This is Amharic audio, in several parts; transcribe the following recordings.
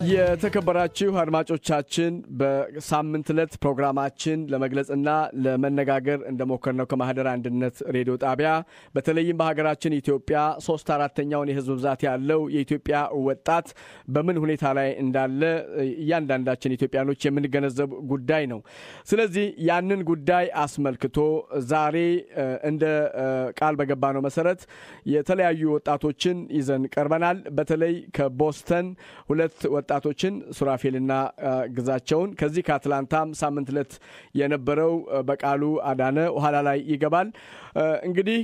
የተከበራችሁ አድማጮቻችን በሳምንት ዕለት ፕሮግራማችን ለመግለጽና ለመነጋገር እንደሞከርነው ከማህደር አንድነት ሬዲዮ ጣቢያ በተለይም በሀገራችን ኢትዮጵያ ሶስት አራተኛውን የህዝብ ብዛት ያለው የኢትዮጵያ ወጣት በምን ሁኔታ ላይ እንዳለ እያንዳንዳችን ኢትዮጵያኖች የምንገነዘብ ጉዳይ ነው። ስለዚህ ያንን ጉዳይ አስመልክቶ ዛሬ እንደ ቃል በገባነው መሰረት የተለያዩ ወጣቶችን ይዘን ቀርበናል። በተለይ ከቦስተን ሁለት ወጣቶችን ሱራፌልና ግዛቸውን ከዚህ ከአትላንታም ሳምንት ዕለት የነበረው በቃሉ አዳነ ኋላ ላይ ይገባል። እንግዲህ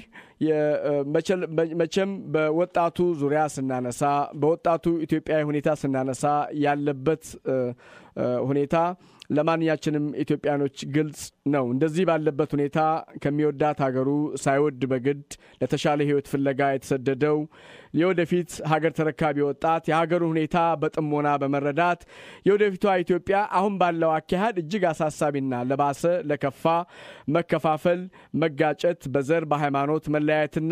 መቼም በወጣቱ ዙሪያ ስናነሳ በወጣቱ ኢትዮጵያዊ ሁኔታ ስናነሳ ያለበት ሁኔታ ለማንኛችንም ኢትዮጵያኖች ግልጽ ነው። እንደዚህ ባለበት ሁኔታ ከሚወዳት ሀገሩ ሳይወድ በግድ ለተሻለ ሕይወት ፍለጋ የተሰደደው የወደፊት ሀገር ተረካቢ ወጣት የሀገሩ ሁኔታ በጥሞና በመረዳት የወደፊቷ ኢትዮጵያ አሁን ባለው አካሄድ እጅግ አሳሳቢና ለባሰ ለከፋ መከፋፈል፣ መጋጨት፣ በዘር በሃይማኖት መለያየትና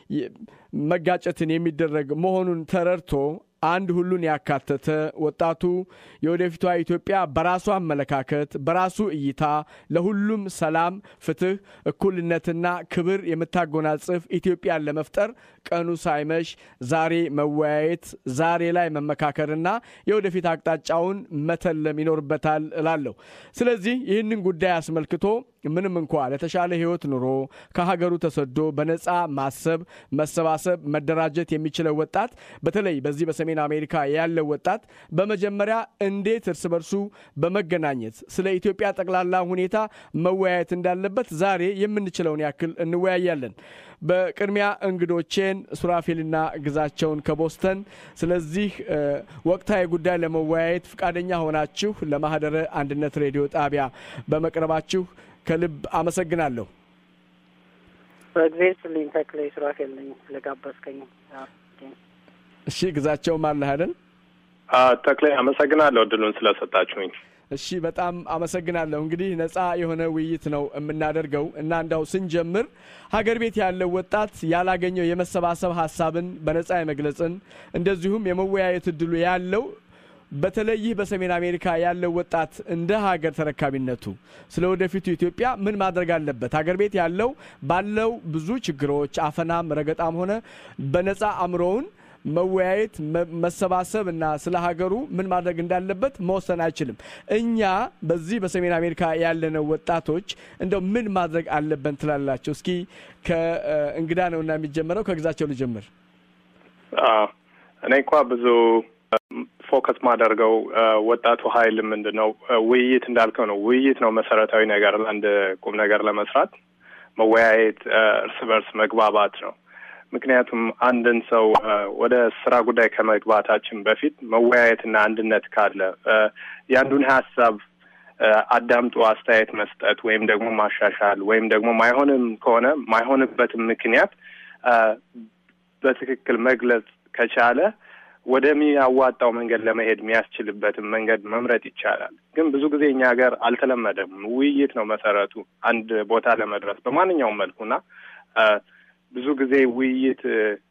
መጋጨትን የሚደረግ መሆኑን ተረድቶ አንድ ሁሉን ያካተተ ወጣቱ የወደፊቷ ኢትዮጵያ በራሱ አመለካከት በራሱ እይታ ለሁሉም ሰላም፣ ፍትህ፣ እኩልነትና ክብር የምታጎናጽፍ ኢትዮጵያን ለመፍጠር ቀኑ ሳይመሽ ዛሬ መወያየት፣ ዛሬ ላይ መመካከርና የወደፊት አቅጣጫውን መተለም ይኖርበታል እላለሁ። ስለዚህ ይህንን ጉዳይ አስመልክቶ ምንም እንኳ ለተሻለ ህይወት ኑሮ ከሀገሩ ተሰዶ በነፃ ማሰብ፣ መሰባሰብ፣ መደራጀት የሚችለው ወጣት በተለይ በዚህ በሰሜን አሜሪካ ያለው ወጣት በመጀመሪያ እንዴት እርስ በርሱ በመገናኘት ስለ ኢትዮጵያ ጠቅላላ ሁኔታ መወያየት እንዳለበት ዛሬ የምንችለውን ያክል እንወያያለን። በቅድሚያ እንግዶቼን ሱራፌልና ግዛቸውን ከቦስተን ስለዚህ ወቅታዊ ጉዳይ ለመወያየት ፈቃደኛ ሆናችሁ ለማህደረ አንድነት ሬዲዮ ጣቢያ በመቅረባችሁ ከልብ አመሰግናለሁ። በእግዜር ስልኝ ተክለ ሱራፌል ነኝ ስለጋበዝከኝ። እሺ ግዛቸውም አለህ አይደል? ተክሌ አመሰግናለሁ እድሉን ስለሰጣችሁኝ። እሺ በጣም አመሰግናለሁ። እንግዲህ ነጻ የሆነ ውይይት ነው የምናደርገው እና እንዳው ስንጀምር ሀገር ቤት ያለው ወጣት ያላገኘው የመሰባሰብ ሀሳብን በነጻ የመግለጽን እንደዚሁም የመወያየት እድሉ ያለው በተለይ ይህ በሰሜን አሜሪካ ያለው ወጣት እንደ ሀገር ተረካቢነቱ ስለ ወደፊቱ ኢትዮጵያ ምን ማድረግ አለበት? ሀገር ቤት ያለው ባለው ብዙ ችግሮች አፈናም፣ ረገጣም ሆነ በነጻ አእምሮውን መወያየት መሰባሰብ እና ስለ ሀገሩ ምን ማድረግ እንዳለበት መወሰን አይችልም። እኛ በዚህ በሰሜን አሜሪካ ያለነው ወጣቶች እንደው ምን ማድረግ አለብን ትላላቸው? እስኪ ከእንግዳ ነውና የሚጀመረው ከግዛቸው ልጀምር። እኔ እንኳ ብዙ ፎከስ ማደርገው ወጣቱ ኃይል ምንድን ነው ውይይት እንዳልከው ነው። ውይይት ነው መሰረታዊ ነገር ለአንድ ቁም ነገር ለመስራት መወያየት፣ እርስ በርስ መግባባት ነው። ምክንያቱም አንድን ሰው ወደ ስራ ጉዳይ ከመግባታችን በፊት መወያየትና አንድነት ካለ የአንዱን ሀሳብ አዳምጦ አስተያየት መስጠት ወይም ደግሞ ማሻሻል ወይም ደግሞ ማይሆንም ከሆነ ማይሆንበትም ምክንያት በትክክል መግለጽ ከቻለ ወደሚያዋጣው መንገድ ለመሄድ የሚያስችልበትን መንገድ መምረጥ ይቻላል። ግን ብዙ ጊዜ እኛ ሀገር አልተለመደም። ውይይት ነው መሰረቱ አንድ ቦታ ለመድረስ በማንኛውም መልኩና ብዙ ጊዜ ውይይት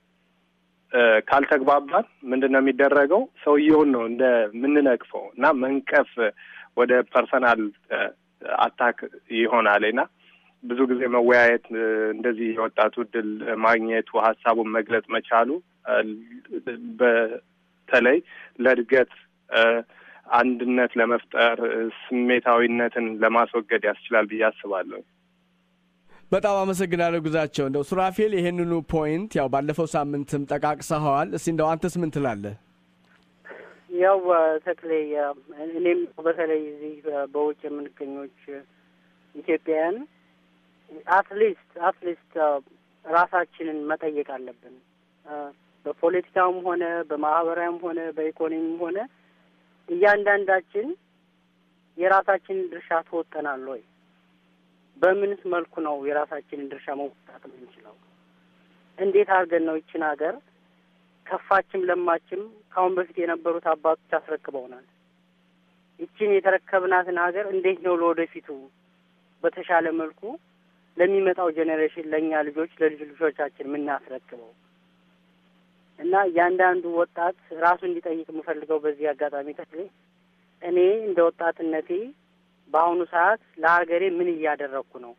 ካልተግባባን ምንድን ነው የሚደረገው? ሰውየውን ነው እንደ ምንነቅፈው እና መንቀፍ ወደ ፐርሰናል አታክ ይሆናል እና ብዙ ጊዜ መወያየት እንደዚህ የወጣቱ እድል ማግኘቱ ሀሳቡን መግለጽ መቻሉ በተለይ ለእድገት አንድነት ለመፍጠር ስሜታዊነትን ለማስወገድ ያስችላል ብዬ አስባለሁ። በጣም አመሰግናለሁ ግዛቸው። እንደው ሱራፌል ይሄንኑ ፖይንት ያው ባለፈው ሳምንትም ጠቃቅሰኸዋል። እስቲ እንደው አንተስ ምን ትላለህ? ያው ተክሌ እኔም በተለይ እዚህ በውጭ የምንገኞች ኢትዮጵያውያን አትሊስት አትሊስት ራሳችንን መጠየቅ አለብን። በፖለቲካውም ሆነ በማህበራዊም ሆነ በኢኮኖሚም ሆነ እያንዳንዳችን የራሳችንን ድርሻ ትወጠናል ወይ? በምንስ መልኩ ነው የራሳችንን ድርሻ መውጣት የምንችለው? እንዴት አድርገን ነው ይችን ሀገር ከፋችም ለማችም ከአሁን በፊት የነበሩት አባቶች አስረክበውናል። ይችን የተረከብናትን ሀገር እንዴት ነው ለወደፊቱ በተሻለ መልኩ ለሚመጣው ጄኔሬሽን ለእኛ ልጆች ለልጅ ልጆቻችን የምናስረክበው? እና እያንዳንዱ ወጣት ራሱ እንዲጠይቅ የምፈልገው በዚህ አጋጣሚ ተክሌ እኔ እንደ ወጣትነቴ በአሁኑ ሰዓት ለሀገሬ ምን እያደረግኩ ነው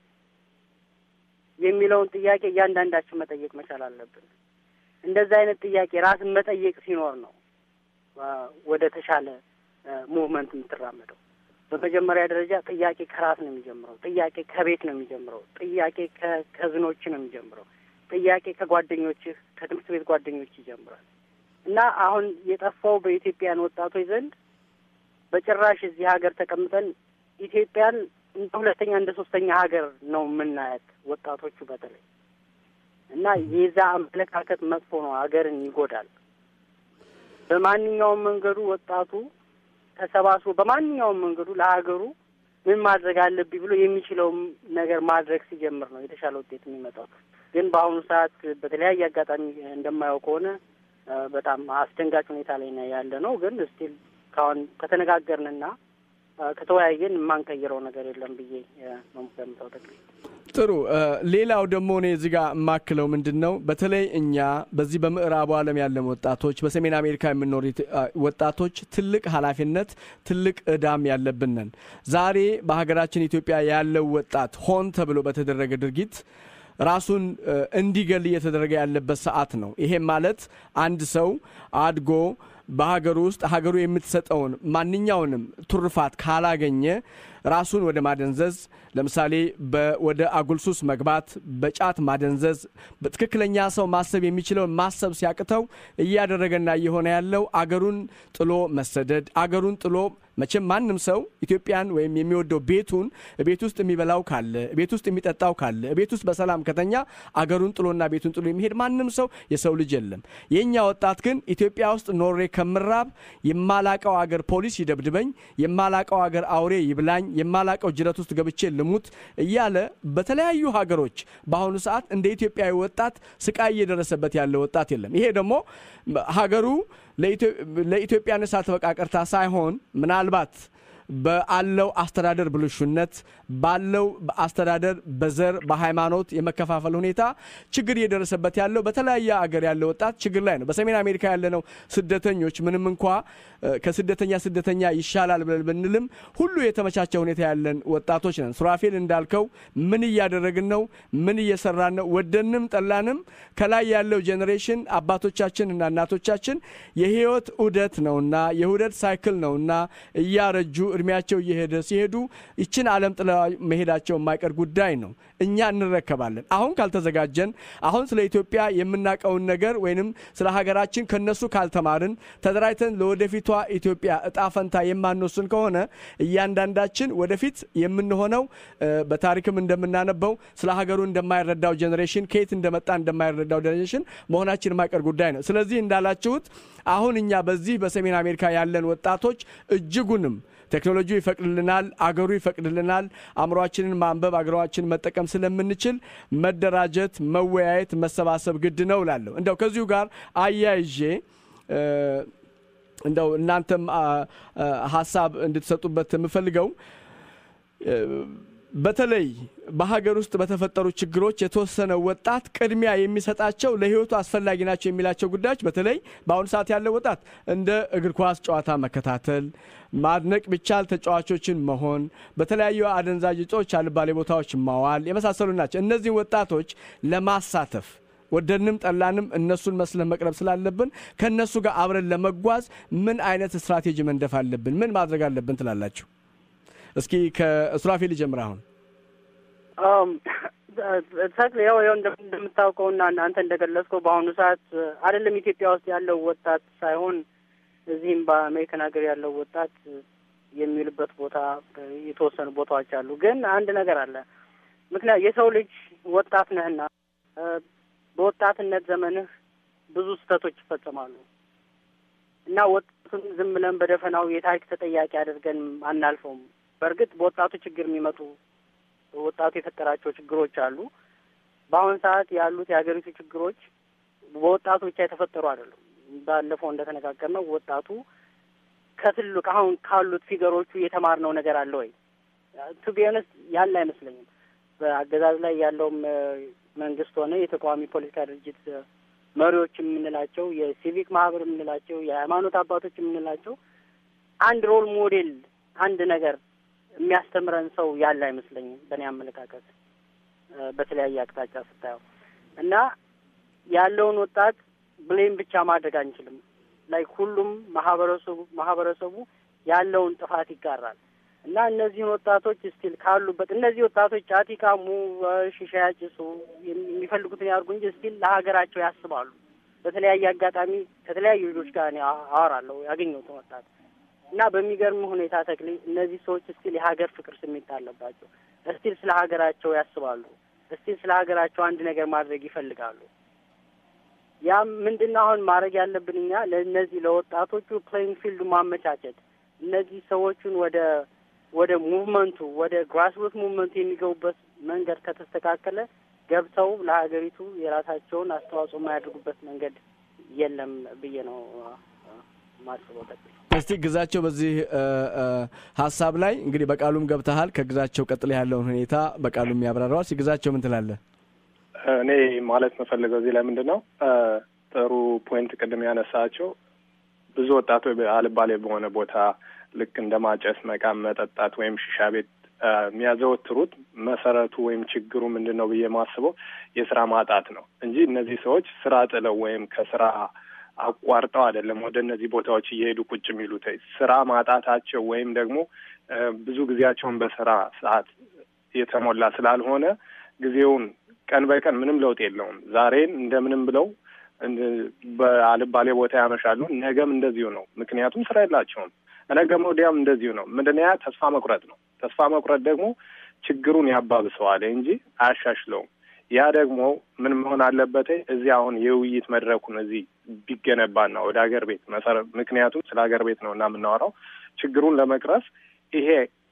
የሚለውን ጥያቄ እያንዳንዳችን መጠየቅ መቻል አለብን። እንደዚህ አይነት ጥያቄ ራስን መጠየቅ ሲኖር ነው ወደ ተሻለ ሙቭመንት የምትራመደው። በመጀመሪያ ደረጃ ጥያቄ ከራስ ነው የሚጀምረው። ጥያቄ ከቤት ነው የሚጀምረው። ጥያቄ ከከዝኖች ነው የሚጀምረው። ጥያቄ ከጓደኞችህ ከትምህርት ቤት ጓደኞች ይጀምራል እና አሁን የጠፋው በኢትዮጵያን ወጣቶች ዘንድ በጭራሽ እዚህ ሀገር ተቀምጠን ኢትዮጵያን እንደ ሁለተኛ እንደ ሶስተኛ ሀገር ነው የምናያት ወጣቶቹ በተለይ እና የዛ አመለካከት መጥፎ ነው፣ ሀገርን ይጎዳል። በማንኛውም መንገዱ ወጣቱ ተሰባስቦ በማንኛውም መንገዱ ለሀገሩ ምን ማድረግ አለብኝ ብሎ የሚችለውም ነገር ማድረግ ሲጀምር ነው የተሻለ ውጤት የሚመጣው። ግን በአሁኑ ሰዓት በተለያየ አጋጣሚ እንደማየው ከሆነ በጣም አስደንጋጭ ሁኔታ ላይ ነው ያለ ነው። ግን ስቲል ካሁን ከተነጋገርንና ከተወያየን የማንቀይረው ነገር የለም ብዬ ነው ገምተው ጠቅላይ ጥሩ። ሌላው ደግሞ እኔ እዚህ ጋር የማክለው ምንድን ነው፣ በተለይ እኛ በዚህ በምዕራቡ ዓለም ያለን ወጣቶች፣ በሰሜን አሜሪካ የምንኖር ወጣቶች ትልቅ ኃላፊነት ትልቅ እዳም ያለብን ነን። ዛሬ በሀገራችን ኢትዮጵያ ያለው ወጣት ሆን ተብሎ በተደረገ ድርጊት ራሱን እንዲገል እየተደረገ ያለበት ሰዓት ነው። ይሄም ማለት አንድ ሰው አድጎ በሀገሩ ውስጥ ሀገሩ የምትሰጠውን ማንኛውንም ቱርፋት ካላገኘ ራሱን ወደ ማደንዘዝ ለምሳሌ ወደ አጉልሱስ መግባት፣ በጫት ማደንዘዝ፣ በትክክለኛ ሰው ማሰብ የሚችለውን ማሰብ ሲያቅተው እያደረገና እየሆነ ያለው አገሩን ጥሎ መሰደድ፣ አገሩን ጥሎ መቼም ማንም ሰው ኢትዮጵያን ወይም የሚወደው ቤቱን ቤት ውስጥ የሚበላው ካለ ቤት ውስጥ የሚጠጣው ካለ ቤት ውስጥ በሰላም ከተኛ አገሩን ጥሎና ቤቱን ጥሎ የሚሄድ ማንም ሰው የሰው ልጅ የለም። የእኛ ወጣት ግን ኢትዮጵያ ውስጥ ኖሬ ከምራብ የማላቀው አገር ፖሊስ ይደብድበኝ፣ የማላቀው አገር አውሬ ይብላኝ፣ የማላቀው ጅረት ውስጥ ገብቼ ልሙት እያለ በተለያዩ ሀገሮች በአሁኑ ሰዓት እንደ ኢትዮጵያዊ ወጣት ስቃይ እየደረሰበት ያለ ወጣት የለም። ይሄ ደግሞ ሀገሩ ለኢትዮጵያ ንሳት በቃ ቀርታ ሳይሆን ምናልባት በአለው አስተዳደር ብልሹነት ባለው አስተዳደር በዘር በሃይማኖት የመከፋፈል ሁኔታ ችግር እየደረሰበት ያለው በተለያየ አገር ያለ ወጣት ችግር ላይ ነው። በሰሜን አሜሪካ ያለነው ስደተኞች ምንም እንኳ ከስደተኛ ስደተኛ ይሻላል ብለን ብንልም ሁሉ የተመቻቸ ሁኔታ ያለን ወጣቶች ነን። ሱራፌል እንዳልከው ምን እያደረግን ነው? ምን እየሰራን ነው? ወደንም ጠላንም ከላይ ያለው ጄኔሬሽን አባቶቻችን እና እናቶቻችን የህይወት ዑደት ነውና የዑደት ሳይክል ነውና እያረጁ እድሜያቸው እየሄደ ሲሄዱ ይችን ዓለም ጥለ መሄዳቸው የማይቀር ጉዳይ ነው። እኛ እንረከባለን። አሁን ካልተዘጋጀን፣ አሁን ስለ ኢትዮጵያ የምናውቀውን ነገር ወይንም ስለ ሀገራችን ከነሱ ካልተማርን፣ ተደራጅተን ለወደፊቷ ኢትዮጵያ እጣ ፈንታ የማንወስን ከሆነ እያንዳንዳችን ወደፊት የምንሆነው በታሪክም እንደምናነበው ስለ ሀገሩ እንደማይረዳው ጄኔሬሽን ከየት እንደመጣ እንደማይረዳው ጄኔሬሽን መሆናችን የማይቀር ጉዳይ ነው። ስለዚህ እንዳላችሁት አሁን እኛ በዚህ በሰሜን አሜሪካ ያለን ወጣቶች እጅጉንም ቴክኖሎጂ ይፈቅድልናል፣ አገሩ ይፈቅድልናል። አእምሯችንን ማንበብ አገሯችንን መጠቀም ስለምንችል መደራጀት፣ መወያየት፣ መሰባሰብ ግድ ነው እላለሁ። እንደው ከዚሁ ጋር አያይዤ እንደው እናንተም ሀሳብ እንድትሰጡበት የምፈልገው በተለይ በሀገር ውስጥ በተፈጠሩ ችግሮች የተወሰነ ወጣት ቅድሚያ የሚሰጣቸው ለሕይወቱ አስፈላጊ ናቸው የሚላቸው ጉዳዮች በተለይ በአሁኑ ሰዓት ያለው ወጣት እንደ እግር ኳስ ጨዋታ መከታተል፣ ማድነቅ ቢቻል ተጫዋቾችን መሆን፣ በተለያዩ አደንዛዥ እጾች አልባሌ ቦታዎች ማዋል የመሳሰሉ ናቸው። እነዚህን ወጣቶች ለማሳተፍ ወደንም ጠላንም እነሱን መስለን መቅረብ ስላለብን ከእነሱ ጋር አብረን ለመጓዝ ምን አይነት ስትራቴጂ መንደፍ አለብን? ምን ማድረግ አለብን ትላላችሁ? እስኪ ከሱራፌል ጀምር። አሁን ተክል ያው ያው እንደምታውቀውና አንተ እንደገለጽከው በአሁኑ ሰዓት አይደለም ኢትዮጵያ ውስጥ ያለው ወጣት ሳይሆን እዚህም በአሜሪካን ሀገር ያለው ወጣት የሚውልበት ቦታ የተወሰኑ ቦታዎች አሉ። ግን አንድ ነገር አለ። ምክንያት የሰው ልጅ ወጣት ነህና በወጣትነት ዘመንህ ብዙ ስህተቶች ይፈጸማሉ እና ወጣቱን ዝም ብለን በደፈናው የታሪክ ተጠያቂ አድርገን አናልፈውም። በእርግጥ በወጣቱ ችግር የሚመጡ ወጣቱ የፈጠራቸው ችግሮች አሉ። በአሁን ሰዓት ያሉት የሀገሪቱ ችግሮች በወጣቱ ብቻ የተፈጠሩ አይደሉም። ባለፈው እንደተነጋገርነው ወጣቱ ከትልቅ አሁን ካሉት ፊገሮቹ የተማርነው ነገር አለ ወይ? ቱ ቢ ኦነስት ያለ አይመስለኝም። በአገዛዝ ላይ ያለውም መንግስት ሆነ የተቃዋሚ ፖለቲካ ድርጅት መሪዎች የምንላቸው የሲቪክ ማህበር የምንላቸው የሃይማኖት አባቶች የምንላቸው አንድ ሮል ሞዴል አንድ ነገር የሚያስተምረን ሰው ያለ አይመስለኝም በእኔ አመለካከት በተለያየ አቅጣጫ ስታየው እና ያለውን ወጣት ብሌም ብቻ ማድረግ አንችልም። ላይክ ሁሉም ማህበረሰቡ ማህበረሰቡ ያለውን ጥፋት ይጋራል እና እነዚህን ወጣቶች ስቲል ካሉበት እነዚህ ወጣቶች ጫት ይቃሙ፣ ሺሻ ያጭሱ፣ የሚፈልጉትን ያርጉ እንጂ ስቲል ለሀገራቸው ያስባሉ። በተለያየ አጋጣሚ ከተለያዩ ልጆች ጋር እኔ አወራለሁ ያገኘሁትን ወጣት እና በሚገርም ሁኔታ ተክሌ እነዚህ ሰዎች ስቲል የሀገር ፍቅር ስሜት አለባቸው። እስቲል ስለ ሀገራቸው ያስባሉ። እስቲል ስለ ሀገራቸው አንድ ነገር ማድረግ ይፈልጋሉ። ያም ምንድን ነው አሁን ማድረግ ያለብን እኛ ለእነዚህ ለወጣቶቹ ፕሌይንግ ፊልድ ማመቻቸት እነዚህ ሰዎቹን ወደ ወደ ሙቭመንቱ ወደ ግራስሩት ሙቭመንቱ የሚገቡበት መንገድ ከተስተካከለ ገብተው ለሀገሪቱ የራሳቸውን አስተዋጽኦ የማያደርጉበት መንገድ የለም ብዬ ነው ማስበው። ጠቅላይ እስቲ ግዛቸው በዚህ ሀሳብ ላይ እንግዲህ በቃሉም ገብተሃል። ከግዛቸው ቀጥሎ ያለውን ሁኔታ በቃሉም ያብራራዋል። እስቲ ግዛቸው ምን ትላለህ? እኔ ማለት መፈልገው እዚህ ላይ ምንድን ነው ጥሩ ፖይንት ቅድም ያነሳቸው ብዙ ወጣቶች አልባሌ በሆነ ቦታ ልክ እንደ ማጨስ፣ መቃም፣ መጠጣት ወይም ሺሻ ቤት የሚያዘወትሩት መሰረቱ ወይም ችግሩ ምንድን ነው ብዬ ማስበው የስራ ማጣት ነው እንጂ እነዚህ ሰዎች ስራ ጥለው ወይም ከስራ አቋርጠው አይደለም ወደ እነዚህ ቦታዎች እየሄዱ ቁጭ የሚሉት ስራ ማጣታቸው ወይም ደግሞ ብዙ ጊዜያቸውን በስራ ሰዓት የተሞላ ስላልሆነ ጊዜውን ቀን በቀን ምንም ለውጥ የለውም። ዛሬን እንደምንም ብለው በአልባሌ ቦታ ያመሻሉ። ነገም እንደዚሁ ነው። ምክንያቱም ስራ የላቸውም። ነገም ወዲያም እንደዚሁ ነው። ምንድን ያ ተስፋ መቁረጥ ነው። ተስፋ መቁረጥ ደግሞ ችግሩን ያባብሰዋል እንጂ አያሻሽለውም። ያ ደግሞ ምን መሆን አለበት? እዚህ አሁን የውይይት መድረኩን እዚህ ቢገነባና ወደ ሀገር ቤት መሰረት ምክንያቱም ስለ ሀገር ቤት ነው እና የምናወራው ችግሩን ለመቅረፍ ይሄ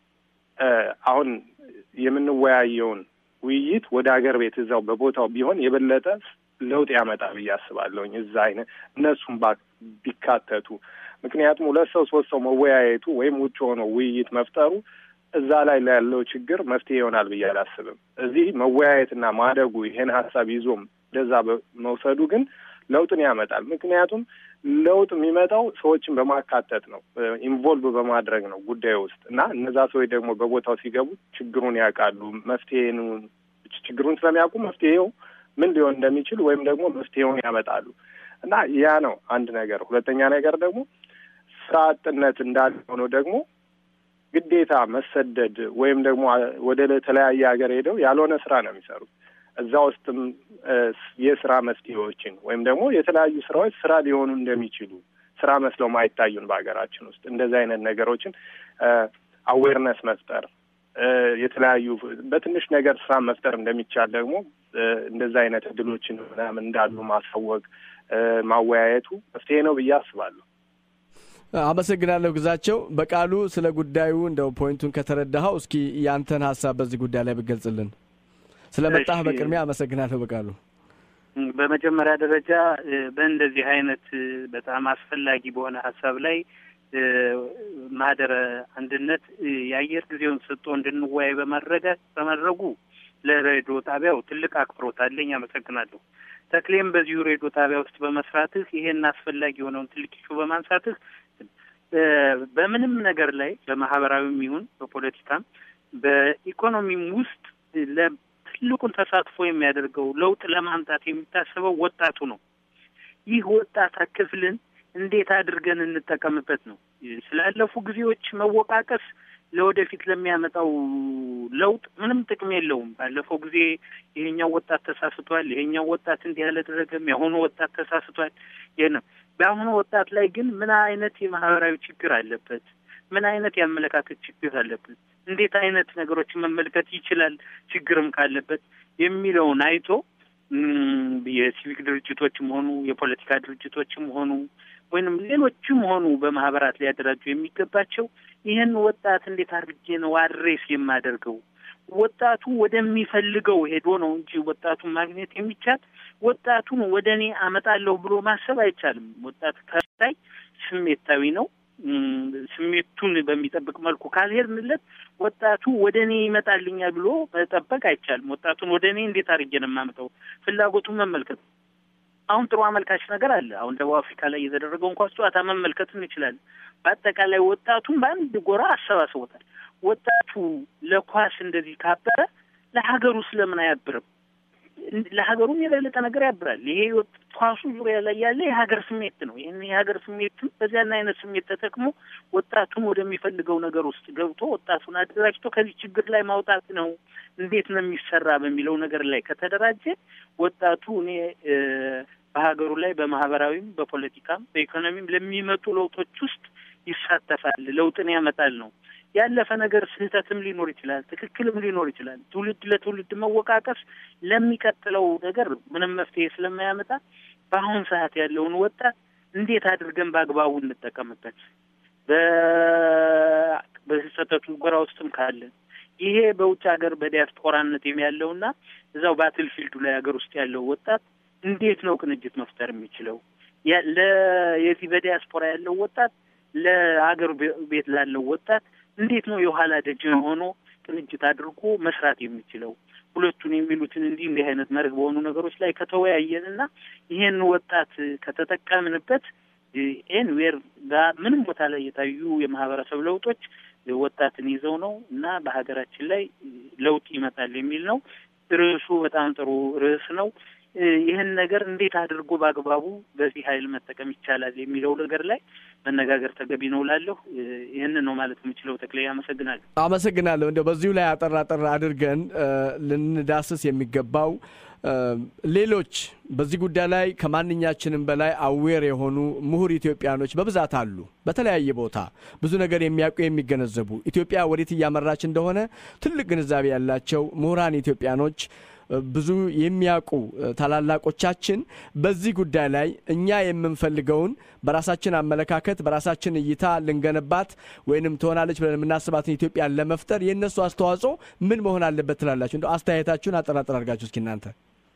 አሁን የምንወያየውን ውይይት ወደ ሀገር ቤት እዛው በቦታው ቢሆን የበለጠ ለውጥ ያመጣ ብዬ አስባለሁኝ። እዛ አይነት እነሱም ቢካተቱ ምክንያቱም ሁለት ሰው ሶስት ሰው መወያየቱ ወይም ውጭ ሆኖ ውይይት መፍጠሩ እዛ ላይ ላለው ችግር መፍትሄ ይሆናል ብዬ አላስብም። እዚህ መወያየትና ማደጉ ይሄን ሀሳብ ይዞም እንደዛ መውሰዱ ግን ለውጥን ያመጣል። ምክንያቱም ለውጥ የሚመጣው ሰዎችን በማካተት ነው፣ ኢንቮልቭ በማድረግ ነው ጉዳዩ ውስጥ እና እነዛ ሰዎች ደግሞ በቦታው ሲገቡ ችግሩን ያውቃሉ። መፍትሄን ችግሩን ስለሚያውቁ መፍትሄው ምን ሊሆን እንደሚችል ወይም ደግሞ መፍትሄውን ያመጣሉ እና ያ ነው አንድ ነገር። ሁለተኛ ነገር ደግሞ ስራ አጥነት እንዳለ ሆኖ ደግሞ ግዴታ መሰደድ ወይም ደግሞ ወደ ተለያየ ሀገር ሄደው ያልሆነ ስራ ነው የሚሰሩት። እዛ ውስጥም የስራ መፍትሄዎችን ወይም ደግሞ የተለያዩ ስራዎች ስራ ሊሆኑ እንደሚችሉ ስራ መስለው ማይታዩን በሀገራችን ውስጥ እንደዚህ አይነት ነገሮችን አዌርነስ መፍጠር የተለያዩ በትንሽ ነገር ስራ መፍጠር እንደሚቻል ደግሞ እንደዚህ አይነት እድሎችን ምናምን እንዳሉ ማሳወቅ ማወያየቱ መፍትሄ ነው ብዬ አስባለሁ። አመሰግናለሁ ግዛቸው። በቃሉ ስለ ጉዳዩ እንደው ፖይንቱን ከተረዳኸው እስኪ ያንተን ሀሳብ በዚህ ጉዳይ ላይ ብገልጽልን። ስለ መጣህ በቅድሚያ አመሰግናለሁ በቃሉ። በመጀመሪያ ደረጃ በእንደዚህ አይነት በጣም አስፈላጊ በሆነ ሀሳብ ላይ ማህደረ አንድነት የአየር ጊዜውን ሰጥቶ እንድንወያይ በማድረጋት በማድረጉ ለሬዲዮ ጣቢያው ትልቅ አክብሮት አለኝ። አመሰግናለሁ። ተክሌም በዚሁ ሬዲዮ ጣቢያ ውስጥ በመስራትህ ይሄን አስፈላጊ የሆነውን ትልቅ ኢሹ በማንሳትህ በምንም ነገር ላይ በማህበራዊም ይሁን በፖለቲካም በኢኮኖሚም ውስጥ ትልቁን ተሳትፎ የሚያደርገው ለውጥ ለማምጣት የሚታሰበው ወጣቱ ነው። ይህ ወጣት ክፍልን እንዴት አድርገን እንጠቀምበት ነው። ስላለፉ ጊዜዎች መወቃቀስ ለወደፊት ለሚያመጣው ለውጥ ምንም ጥቅም የለውም። ባለፈው ጊዜ ይሄኛው ወጣት ተሳስቷል፣ ይሄኛው ወጣት እንዲህ አላደረገም፣ የአሁኑ ወጣት ተሳስቷል። ይህ ነው። በአሁኑ ወጣት ላይ ግን ምን አይነት የማህበራዊ ችግር አለበት? ምን አይነት የአመለካከት ችግር አለበት? እንዴት አይነት ነገሮችን መመልከት ይችላል? ችግርም ካለበት የሚለውን አይቶ የሲቪክ ድርጅቶችም ሆኑ የፖለቲካ ድርጅቶችም ሆኑ ወይንም ሌሎችም ሆኑ በማህበራት ሊያደራጁ የሚገባቸው ይህን ወጣት እንዴት አድርጌ ነው አድሬስ የማደርገው? ወጣቱ ወደሚፈልገው ሄዶ ነው እንጂ ወጣቱን ማግኘት የሚቻል ወጣቱን ወደ እኔ አመጣለሁ ብሎ ማሰብ አይቻልም። ወጣት ከታይ ስሜታዊ ነው። ስሜቱን በሚጠብቅ መልኩ ካልሄድንለት ወጣቱ ወደ እኔ ይመጣልኛል ብሎ መጠበቅ አይቻልም። ወጣቱን ወደ እኔ እንዴት አድርጌ ነው የማመጣው? ፍላጎቱን መመልከት አሁን ጥሩ አመልካች ነገር አለ። አሁን ደቡብ አፍሪካ ላይ የተደረገውን ኳስ ጨዋታ መመልከት እንችላለን። በአጠቃላይ ወጣቱን በአንድ ጎራ አሰባስቦታል። ወጣቱ ለኳስ እንደዚህ ካበረ ለሀገሩ ስለምን አያብርም? ለሀገሩም የበለጠ ነገር ያብራል። ይሄ ኳሱ ዙሪያ ላይ ያለ የሀገር ስሜት ነው። ይህን የሀገር ስሜትን በዚያን አይነት ስሜት ተጠቅሞ ወጣቱን ወደሚፈልገው ነገር ውስጥ ገብቶ ወጣቱን አደራጅቶ ከዚህ ችግር ላይ ማውጣት ነው። እንዴት ነው የሚሰራ በሚለው ነገር ላይ ከተደራጀ ወጣቱ እኔ በሀገሩ ላይ በማህበራዊም፣ በፖለቲካም፣ በኢኮኖሚም ለሚመጡ ለውጦች ውስጥ ይሳተፋል፣ ለውጥን ያመጣል ነው። ያለፈ ነገር ስህተትም ሊኖር ይችላል፣ ትክክልም ሊኖር ይችላል። ትውልድ ለትውልድ መወቃቀስ ለሚቀጥለው ነገር ምንም መፍትሄ ስለማያመጣ በአሁን ሰዓት ያለውን ወጣት እንዴት አድርገን በአግባቡ እንጠቀምበት በስህተቱ ጎራ ውስጥም ካለን ይሄ በውጭ ሀገር በዲያስፖራነት ያለውና እዛው ባትል ፊልዱ ላይ ሀገር ውስጥ ያለው ወጣት እንዴት ነው ቅንጅት መፍጠር የሚችለው? የዚህ በዲያስፖራ ያለው ወጣት ለሀገር ቤት ላለው ወጣት እንዴት ነው የኋላ ደጅ ሆኖ ቅንጅት አድርጎ መስራት የሚችለው? ሁለቱን የሚሉትን እንዲህ እንዲህ አይነት መርህ በሆኑ ነገሮች ላይ ከተወያየንና ይሄን ወጣት ከተጠቀምንበት ኤንዌር ጋር ምንም ቦታ ላይ የታዩ የማህበረሰብ ለውጦች ወጣትን ይዘው ነው እና በሀገራችን ላይ ለውጥ ይመጣል የሚል ነው። ርዕሱ በጣም ጥሩ ርዕስ ነው። ይህን ነገር እንዴት አድርጎ በአግባቡ በዚህ ኃይል መጠቀም ይቻላል የሚለው ነገር ላይ መነጋገር ተገቢ ነው ላለሁ ይህንን ነው ማለት የምችለው። ተክሌ አመሰግናለሁ። አመሰግናለሁ። እንደው በዚሁ ላይ አጠር አጠር አድርገን ልንዳስስ የሚገባው ሌሎች በዚህ ጉዳይ ላይ ከማንኛችንም በላይ አዌር የሆኑ ምሁር ኢትዮጵያኖች በብዛት አሉ። በተለያየ ቦታ ብዙ ነገር የሚያውቁ የሚገነዘቡ ኢትዮጵያ ወዴት እያመራች እንደሆነ ትልቅ ግንዛቤ ያላቸው ምሁራን ኢትዮጵያኖች ብዙ የሚያውቁ ታላላቆቻችን በዚህ ጉዳይ ላይ እኛ የምንፈልገውን በራሳችን አመለካከት በራሳችን እይታ ልንገነባት ወይንም ትሆናለች ብለን የምናስባትን ኢትዮጵያን ለመፍጠር የእነሱ አስተዋጽኦ ምን መሆን አለበት ትላላችሁ? እንደው አስተያየታችሁን አጠራጠር አድርጋችሁ እስኪ እናንተ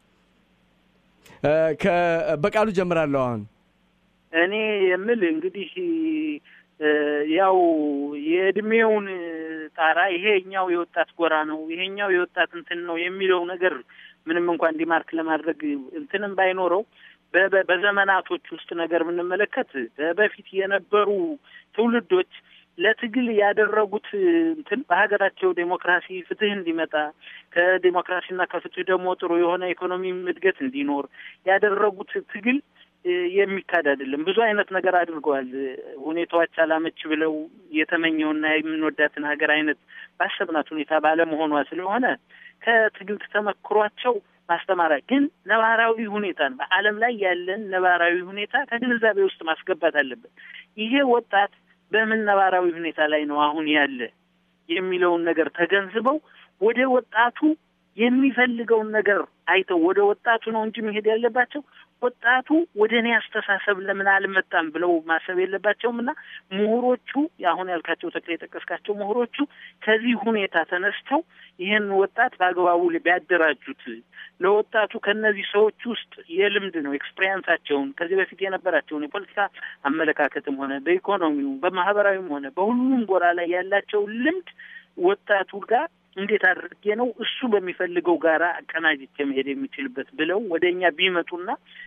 በቃሉ ጀምራለሁ። አሁን እኔ የምል እንግዲህ ያው የእድሜውን ጣራ ይሄኛው የወጣት ጎራ ነው፣ ይሄኛው የወጣት እንትን ነው የሚለው ነገር ምንም እንኳን ዲማርክ ለማድረግ እንትንም ባይኖረው በዘመናቶች ውስጥ ነገር ብንመለከት በፊት የነበሩ ትውልዶች ለትግል ያደረጉት እንትን በሀገራቸው ዴሞክራሲ፣ ፍትህ እንዲመጣ ከዴሞክራሲና ከፍትህ ደግሞ ጥሩ የሆነ ኢኮኖሚ እድገት እንዲኖር ያደረጉት ትግል የሚካድ አይደለም። ብዙ አይነት ነገር አድርገዋል። ሁኔታዎች አላመች ብለው የተመኘውና የምንወዳትን ሀገር አይነት ባሰብናት ሁኔታ ባለመሆኗ ስለሆነ ከትግል ተመክሯቸው ማስተማሪያ ግን ነባራዊ ሁኔታን በዓለም ላይ ያለን ነባራዊ ሁኔታ ከግንዛቤ ውስጥ ማስገባት አለበት። ይሄ ወጣት በምን ነባራዊ ሁኔታ ላይ ነው አሁን ያለ የሚለውን ነገር ተገንዝበው ወደ ወጣቱ የሚፈልገውን ነገር አይተው ወደ ወጣቱ ነው እንጂ መሄድ ያለባቸው ወጣቱ ወደ እኔ አስተሳሰብ ለምን አልመጣም ብለው ማሰብ የለባቸውም እና ምሁሮቹ አሁን ያልካቸው ተክለ የጠቀስካቸው ምሁሮቹ ከዚህ ሁኔታ ተነስተው ይህን ወጣት በአግባቡ ቢያደራጁት ለወጣቱ ከእነዚህ ሰዎች ውስጥ የልምድ ነው ኤክስፔሪንሳቸውን ከዚህ በፊት የነበራቸውን የፖለቲካ አመለካከትም ሆነ በኢኮኖሚው በማህበራዊም ሆነ በሁሉም ጎራ ላይ ያላቸውን ልምድ ወጣቱ ጋር እንዴት አድርጌ ነው እሱ በሚፈልገው ጋራ አቀናጅቼ መሄድ የሚችልበት ብለው ወደ እኛ ቢመጡና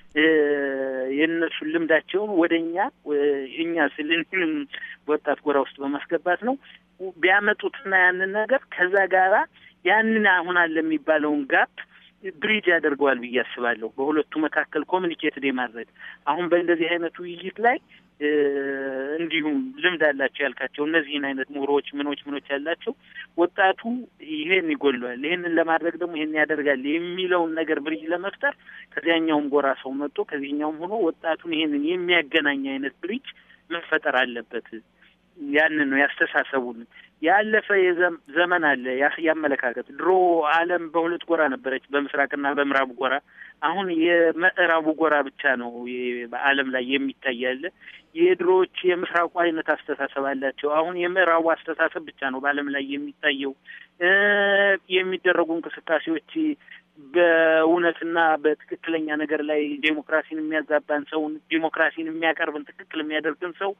የእነሱን ልምዳቸውን ወደ እኛ እኛ ስልንም ወጣት ጎራ ውስጥ በማስገባት ነው ቢያመጡትና ያንን ነገር ከዛ ጋራ ያንን አሁን አለ የሚባለውን ጋፕ ብሪጅ ያደርገዋል ብዬ አስባለሁ። በሁለቱ መካከል ኮሚኒኬትድ የማድረግ አሁን በእንደዚህ አይነት ውይይት ላይ እንዲሁም ልምድ አላቸው ያልካቸው እነዚህን አይነት ምሁሮች ምኖች ምኖች ያላቸው ወጣቱ ይሄን ይጎለዋል፣ ይሄንን ለማድረግ ደግሞ ይሄን ያደርጋል የሚለውን ነገር ብሪጅ ለመፍጠር ከዚያኛውም ጎራ ሰው መጥቶ ከዚህኛውም ሆኖ ወጣቱን ይሄንን የሚያገናኝ አይነት ብሪጅ መፈጠር አለበት። ያንን ነው ያስተሳሰቡን ያለፈ ዘመን አለ ያመለካከት ድሮ ዓለም በሁለት ጎራ ነበረች፣ በምስራቅና በምዕራቡ ጎራ። አሁን የምዕራቡ ጎራ ብቻ ነው በዓለም ላይ የሚታይ ያለ። የድሮዎች የምስራቁ አይነት አስተሳሰብ አላቸው። አሁን የምዕራቡ አስተሳሰብ ብቻ ነው በዓለም ላይ የሚታየው። የሚደረጉ እንቅስቃሴዎች በእውነትና በትክክለኛ ነገር ላይ ዴሞክራሲን የሚያዛባን ሰውን ዴሞክራሲን የሚያቀርብን ትክክል የሚያደርግን ሰው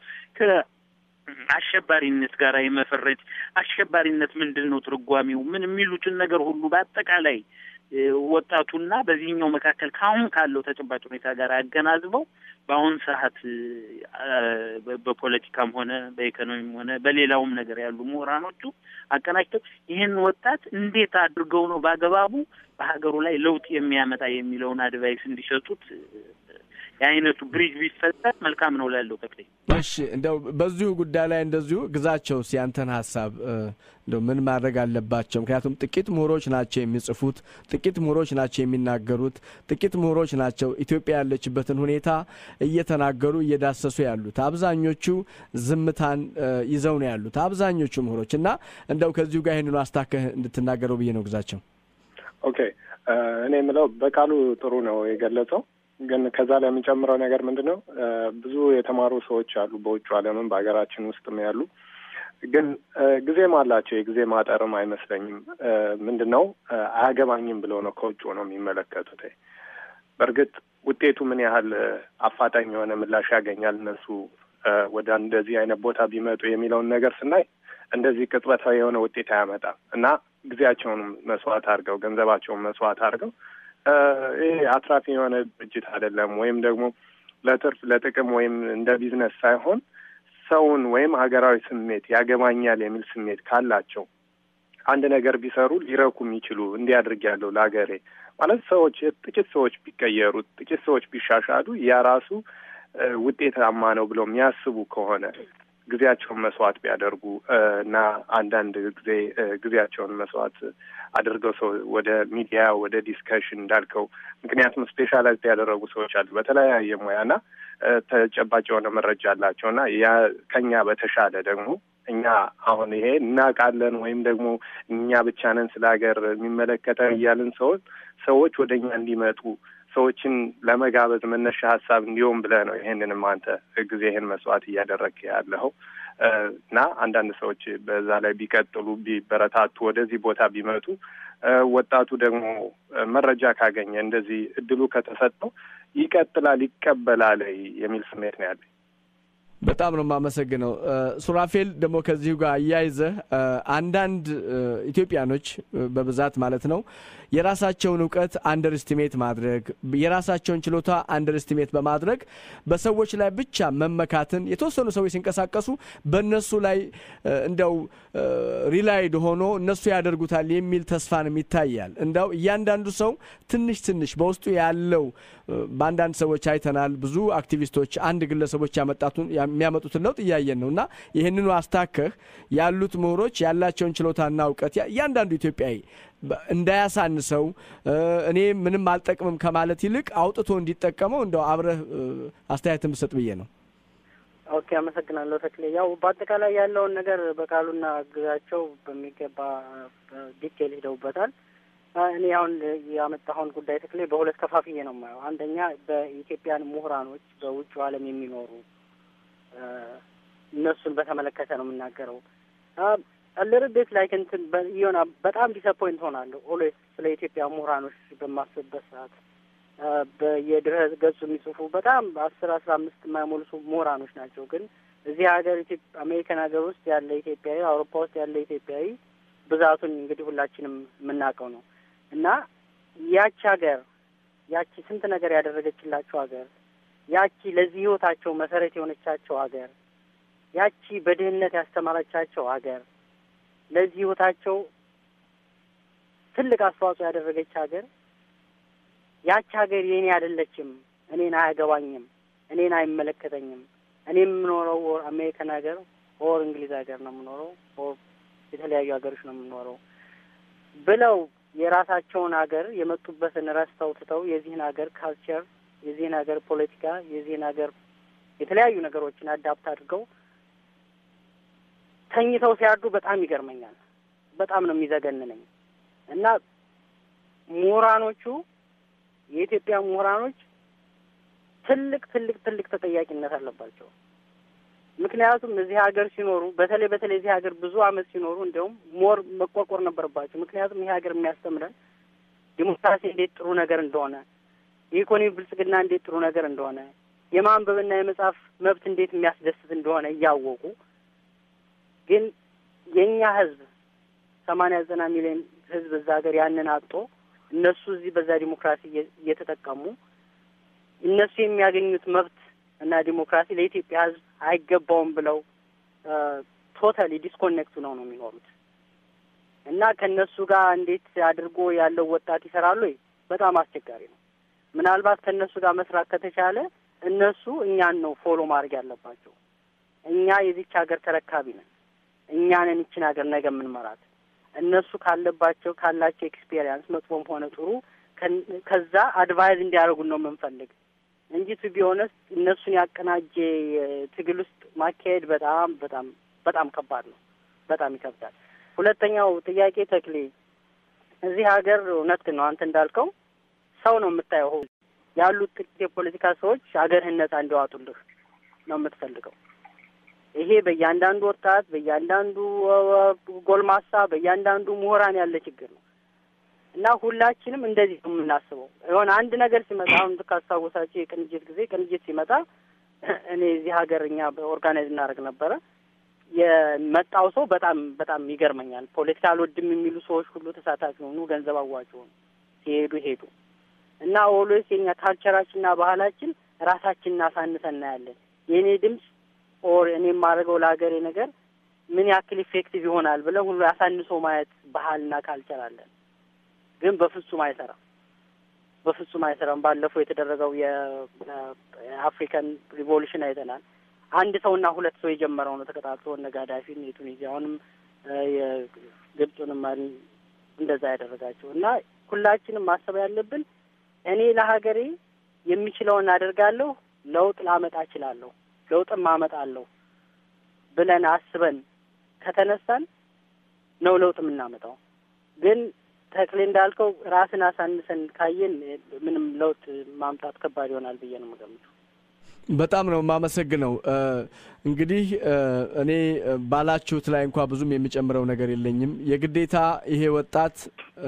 አሸባሪነት ጋር የመፈረጅ አሸባሪነት ምንድን ነው ትርጓሜው ምን የሚሉትን ነገር ሁሉ በአጠቃላይ ወጣቱና በዚህኛው መካከል ከአሁን ካለው ተጨባጭ ሁኔታ ጋር አገናዝበው በአሁን ሰዓት በፖለቲካም ሆነ በኢኮኖሚም ሆነ በሌላውም ነገር ያሉ ምሁራኖቹ አቀናጅተው ይህን ወጣት እንዴት አድርገው ነው በአግባቡ በሀገሩ ላይ ለውጥ የሚያመጣ የሚለውን አድቫይስ እንዲሰጡት የአይነቱ ብሪጅ ቢፈጠር መልካም ነው ላለው ተክሌ። እሺ እንደው በዚሁ ጉዳይ ላይ እንደዚሁ ግዛቸው ሲያንተን ሀሳብ እንደው ምን ማድረግ አለባቸው? ምክንያቱም ጥቂት ምሁሮች ናቸው የሚጽፉት፣ ጥቂት ምሁሮች ናቸው የሚናገሩት፣ ጥቂት ምሁሮች ናቸው ኢትዮጵያ ያለችበትን ሁኔታ እየተናገሩ እየዳሰሱ ያሉት። አብዛኞቹ ዝምታን ይዘው ነው ያሉት አብዛኞቹ ምሁሮች እና እንደው ከዚሁ ጋር ይህንኑ አስታከህ እንድትናገረው ብዬ ነው ግዛቸው። ኦኬ እኔ የምለው በቃሉ ጥሩ ነው የገለጸው ግን ከዛ ላይ የምንጨምረው ነገር ምንድን ነው? ብዙ የተማሩ ሰዎች አሉ በውጭ ዓለምም በሀገራችን ውስጥም ያሉ ግን ጊዜም አላቸው። የጊዜ ማጠርም አይመስለኝም። ምንድን ነው አያገባኝም ብለው ነው ከውጭ ነው የሚመለከቱት። በእርግጥ ውጤቱ ምን ያህል አፋጣኝ የሆነ ምላሽ ያገኛል እነሱ ወደ እንደዚህ አይነት ቦታ ቢመጡ የሚለውን ነገር ስናይ እንደዚህ ቅጽበታዊ የሆነ ውጤት አያመጣም እና ጊዜያቸውን መስዋዕት አድርገው ገንዘባቸውን መስዋዕት አድርገው ይሄ አትራፊ የሆነ ድርጅት አይደለም። ወይም ደግሞ ለትርፍ ለጥቅም ወይም እንደ ቢዝነስ ሳይሆን ሰውን ወይም ሀገራዊ ስሜት ያገባኛል የሚል ስሜት ካላቸው አንድ ነገር ቢሰሩ ሊረኩ የሚችሉ እንዲያድርግ ያለው ለሀገሬ ማለት ሰዎች ጥቂት ሰዎች ቢቀየሩ፣ ጥቂት ሰዎች ቢሻሻሉ ያ ራሱ ውጤታማ ነው ብለው የሚያስቡ ከሆነ ጊዜያቸውን መስዋዕት ቢያደርጉ እና አንዳንድ ጊዜ ጊዜያቸውን መስዋዕት አድርገው ሰው ወደ ሚዲያ ወደ ዲስከሽን እንዳልከው ምክንያቱም ስፔሻላይዝ ያደረጉ ሰዎች አሉ በተለያየ ሙያና ተጨባጭ የሆነ መረጃ አላቸው እና ያ ከኛ በተሻለ ደግሞ እኛ አሁን ይሄ እናውቃለን ወይም ደግሞ እኛ ብቻ ነን ስለ ሀገር የሚመለከተን እያልን ሰዎች ሰዎች ወደ እኛ እንዲመጡ ሰዎችን ለመጋበዝ መነሻ ሀሳብ እንዲሆን ብለህ ነው ይሄንንም አንተ ጊዜ ይህን መስዋዕት እያደረግህ ያለኸው እና አንዳንድ ሰዎች በዛ ላይ ቢቀጥሉ ቢበረታቱ ወደዚህ ቦታ ቢመጡ ወጣቱ ደግሞ መረጃ ካገኘ እንደዚህ እድሉ ከተሰጠው ይቀጥላል፣ ይቀበላል የሚል ስሜት ነው ያለኝ። በጣም ነው የማመሰግነው ሱራፌል። ደግሞ ከዚሁ ጋር አያይዘህ አንዳንድ ኢትዮጵያኖች በብዛት ማለት ነው የራሳቸውን እውቀት አንደር ስቲሜት ማድረግ የራሳቸውን ችሎታ አንደር ስቲሜት በማድረግ በሰዎች ላይ ብቻ መመካትን የተወሰኑ ሰዎች ሲንቀሳቀሱ በእነሱ ላይ እንደው ሪላይድ ሆኖ እነሱ ያደርጉታል የሚል ተስፋንም ይታያል። እንደው እያንዳንዱ ሰው ትንሽ ትንሽ በውስጡ ያለው በአንዳንድ ሰዎች አይተናል። ብዙ አክቲቪስቶች አንድ ግለሰቦች ያመጣቱን የሚያመጡትን ለውጥ እያየን ነው እና ይህንኑ አስታከህ ያሉት ምሁሮች ያላቸውን ችሎታና እውቀት እያንዳንዱ ኢትዮጵያዊ እንዳያሳንሰው እኔ ምንም አልጠቅምም ከማለት ይልቅ አውጥቶ እንዲጠቀመው እንደው አብረህ አስተያየትን ብሰጥ ብዬ ነው። ኦኬ፣ አመሰግናለሁ ተክሌ። ያው በአጠቃላይ ያለውን ነገር በቃሉና ግዛቸው በሚገባ ዲቴል ሂደውበታል። እኔ አሁን ያመጣኸውን ጉዳይ ተክሌ በሁለት ከፋፍዬ ነው የማየው። አንደኛ በኢትዮጵያን ምሁራኖች በውጭ ዓለም የሚኖሩ እነሱን በተመለከተ ነው የምናገረው። አልር ቤት ላይ እንትን የሆነ በጣም ዲስአፖይንት ሆናለሁ ኦልዌይስ ስለ ኢትዮጵያ ምሁራኖች በማስብበት ሰዓት በየድረ ገጹ የሚጽፉ በጣም አስር አስራ አምስት የማይሞሉ ምሁራኖች ናቸው። ግን እዚህ ሀገር አሜሪካን ሀገር ውስጥ ያለ ኢትዮጵያዊ፣ አውሮፓ ውስጥ ያለ ኢትዮጵያዊ ብዛቱን እንግዲህ ሁላችንም የምናውቀው ነው እና ያቺ ሀገር ያቺ ስንት ነገር ያደረገችላቸው ሀገር ያቺ ለዚህ ህይወታቸው መሰረት የሆነቻቸው ሀገር ያቺ በድህነት ያስተማረቻቸው ሀገር ለዚህ ህይወታቸው ትልቅ አስተዋጽኦ ያደረገች ሀገር ያቺ ሀገር የእኔ አይደለችም፣ እኔን አያገባኝም፣ እኔን አይመለከተኝም፣ እኔ የምኖረው አሜሪካን ሀገር ኦር እንግሊዝ ሀገር ነው የምኖረው ኦር የተለያዩ ሀገሮች ነው የምኖረው ብለው የራሳቸውን ሀገር የመጡበትን ረስተው ትተው የዚህን ሀገር ካልቸር፣ የዚህን ሀገር ፖለቲካ፣ የዚህን ሀገር የተለያዩ ነገሮችን አዳፕት አድርገው ተኝተው ሲያዱ በጣም ይገርመኛል። በጣም ነው የሚዘገንነኝ እና ምሁራኖቹ የኢትዮጵያ ምሁራኖች ትልቅ ትልቅ ትልቅ ተጠያቂነት አለባቸው። ምክንያቱም እዚህ ሀገር ሲኖሩ በተለይ በተለይ እዚህ ሀገር ብዙ አመት ሲኖሩ እንዲያውም ሞር መቆርቆር ነበረባቸው። ምክንያቱም ይህ ሀገር የሚያስተምረን ዲሞክራሲ እንዴት ጥሩ ነገር እንደሆነ፣ የኢኮኖሚ ብልጽግና እንዴት ጥሩ ነገር እንደሆነ፣ የማንበብና የመጻፍ መብት እንዴት የሚያስደስት እንደሆነ እያወቁ ግን የእኛ ህዝብ ሰማንያ ዘጠና ሚሊዮን ህዝብ እዛ ሀገር ያንን አጥቶ እነሱ እዚህ በዛ ዲሞክራሲ እየተጠቀሙ እነሱ የሚያገኙት መብት እና ዲሞክራሲ ለኢትዮጵያ ሕዝብ አይገባውም ብለው ቶታሊ ዲስኮኔክቱ ነው ነው የሚኖሩት እና ከእነሱ ጋር እንዴት አድርጎ ያለው ወጣት ይሰራሉ? በጣም አስቸጋሪ ነው። ምናልባት ከእነሱ ጋር መስራት ከተቻለ እነሱ እኛን ነው ፎሎ ማድረግ ያለባቸው። እኛ የዚች ሀገር ተረካቢ ነን። እኛ ነን ይችን ሀገር ነገ የምንመራት። እነሱ ካለባቸው ካላቸው ኤክስፔሪየንስ መጥፎም ሆነ ጥሩ ከዛ አድቫይዝ እንዲያደርጉን ነው የምንፈልግ እንጂ ቱ ቢሆነስ እነሱን ያቀናጀ ትግል ውስጥ ማካሄድ በጣም በጣም በጣም ከባድ ነው። በጣም ይከብዳል። ሁለተኛው ጥያቄ ተክሌ፣ እዚህ ሀገር እውነት ነው አንተ እንዳልከው ሰው ነው የምታየው። ያሉት ጥቂት የፖለቲካ ሰዎች ሀገርህን ነጻ እንዲዋጡልህ ነው የምትፈልገው። ይሄ በእያንዳንዱ ወጣት፣ በእያንዳንዱ ጎልማሳ፣ በእያንዳንዱ ምሁራን ያለ ችግር ነው እና ሁላችንም እንደዚህ ነው የምናስበው። የሆነ አንድ ነገር ሲመጣ አሁን ካስታወሳቸው የቅንጅት ጊዜ ቅንጅት ሲመጣ እኔ እዚህ ሀገር እኛ ኦርጋናይዝ እናደርግ ነበረ የመጣው ሰው በጣም በጣም ይገርመኛል። ፖለቲካ አልወድም የሚሉ ሰዎች ሁሉ ተሳታፊ ሆኑ፣ ገንዘብ አዋጭ ሆኑ፣ ሲሄዱ ሄዱ እና ኦልዌይስ የኛ ካልቸራችንና ባህላችን ራሳችንን አሳንሰን እናያለን። የእኔ ድምፅ ኦር እኔ የማደርገው ለሀገሬ ነገር ምን ያክል ኢፌክቲቭ ይሆናል ብለን ሁሉ አሳንሶ ማየት ባህልና ካልቸር አለን። ግን በፍጹም አይሰራም፣ በፍጹም አይሰራም። ባለፈው የተደረገው የአፍሪካን ሪቮሉሽን አይተናል። አንድ ሰውና ሁለት ሰው የጀመረው ነው ተቀጣጥሎ እነ ጋዳፊን የቱኒዚያውንም የግብፁንም መሪ እንደዛ ያደረጋቸው እና ሁላችንም ማሰብ ያለብን እኔ ለሀገሬ የሚችለውን አደርጋለሁ፣ ለውጥ ላመጣ እችላለሁ፣ ለውጥም አመጣለሁ ብለን አስበን ከተነሳን ነው ለውጥ የምናመጣው። ግን ተክሌ እንዳልከው ራስን አሳንሰን ካየን ምንም ለውጥ ማምጣት ከባድ ይሆናል ብዬ ነው የምገምተው። በጣም ነው የማመሰግነው። እንግዲህ እኔ ባላችሁት ላይ እንኳ ብዙም የሚጨምረው ነገር የለኝም። የግዴታ ይሄ ወጣት